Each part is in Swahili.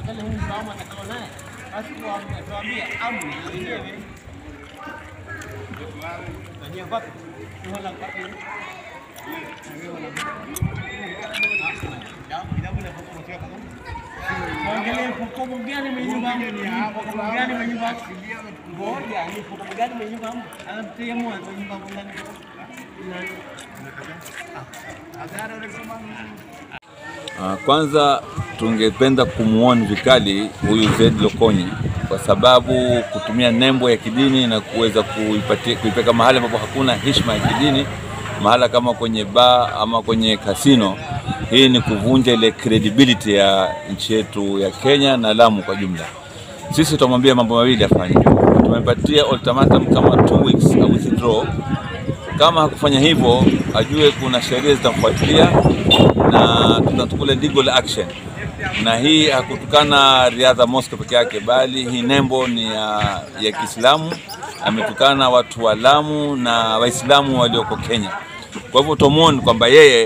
angalia huyu mfahamu atakao naye, basi tuwaambie tuwaambie amri yenyewe Tanyia wapi? Wala wapi? Mwangalie hukumu gani mwenye nyumba hukumu gani mwenye nyumba ngoja ni hukumu gani mwenye nyumba anamtia mwanzo nyumba ndani Ah, Kwanza tungependa kumuoni vikali huyu Zed Lokonyi kwa sababu kutumia nembo ya kidini na kuweza kuipatia kuipeka mahali ambapo hakuna heshima ya kidini, mahala kama kwenye baa ama kwenye kasino, hii ni kuvunja ile credibility ya nchi yetu ya Kenya na Lamu kwa jumla. Sisi tutamwambia mambo mawili afanye. Tumepatia ultimatum kama two weeks a withdraw kama hakufanya hivyo ajue kuna sheria zitamfuatilia na tutatukule legal action. Na hii hakutukana Riadha Mosque peke yake, bali hii nembo ni ya, ya Kiislamu. Ametukana watu wa Lamu na Waislamu walioko Kenya. Kwa hivyo tomon kwamba yeye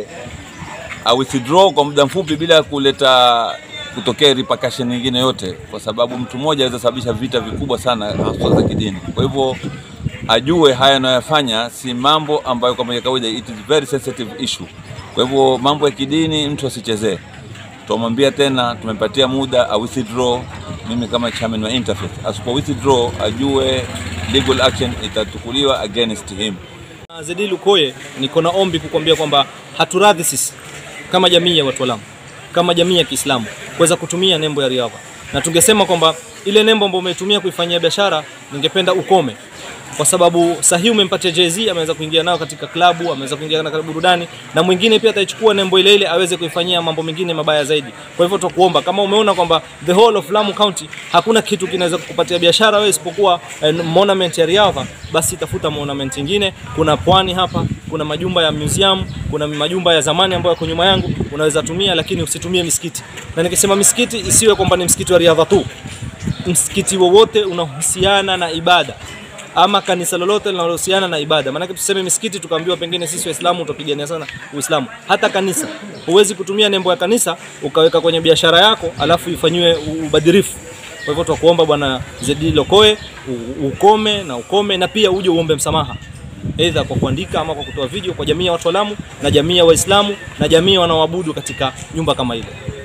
a withdraw kwa muda mfupi bila kuleta kutokea repercussion nyingine yote, kwa sababu mtu mmoja anaweza sababisha vita vikubwa sana haswa za kidini. Kwa hivyo ajue haya anayoyafanya si mambo ambayo kwa moja kawaida, it is very sensitive issue. Kwa hivyo mambo ya kidini mtu asichezee. Tumwambia tena, tumepatia muda a withdraw. Mimi kama chairman wa Interfaith, asipo withdraw ajue legal action itatukuliwa against him. Zedi Lukoye, niko na ombi kukwambia kwamba haturadhi sisi kama jamii ya watu wa Lamu, kama jamii ya Kiislamu kuweza kutumia nembo ya Riadha, na tungesema kwamba ile nembo ambayo umetumia kuifanyia biashara, ningependa ukome, kwa sababu sahihi umempatia Jay-Z, ameweza kuingia nayo katika klabu, ameweza kuingia katika burudani, na mwingine pia ataichukua nembo ile ile aweze kuifanyia mambo mengine mabaya zaidi. Kwa hivyo tutakuomba kama umeona kwamba the whole of Lamu County hakuna kitu kinaweza kukupatia biashara wewe isipokuwa eh, monument ya Riadha, basi tafuta monument nyingine. Kuna pwani hapa, kuna majumba ya museum, kuna majumba ya zamani ambayo yako nyuma yangu, unaweza tumia, lakini usitumie misikiti. Na nikisema misikiti isiwe kwamba ni msikiti wa Riadha tu, msikiti wowote unahusiana na ibada ama kanisa lolote linalohusiana na ibada. Maanake tuseme misikiti tukaambiwa pengine sisi Waislamu tutapigania sana Uislamu. Hata kanisa huwezi kutumia nembo ya kanisa ukaweka kwenye biashara yako alafu ifanyiwe u- ubadhirifu. Kwa hivyo twakuomba Bwana Zedi Lokoe u- ukome na ukome, na pia uje uombe msamaha aidha kwa kuandika ama kwa kutoa video kwa jamii ya watu wa Lamu na jamii ya Waislamu na jamii wanaoabudu katika nyumba kama ile.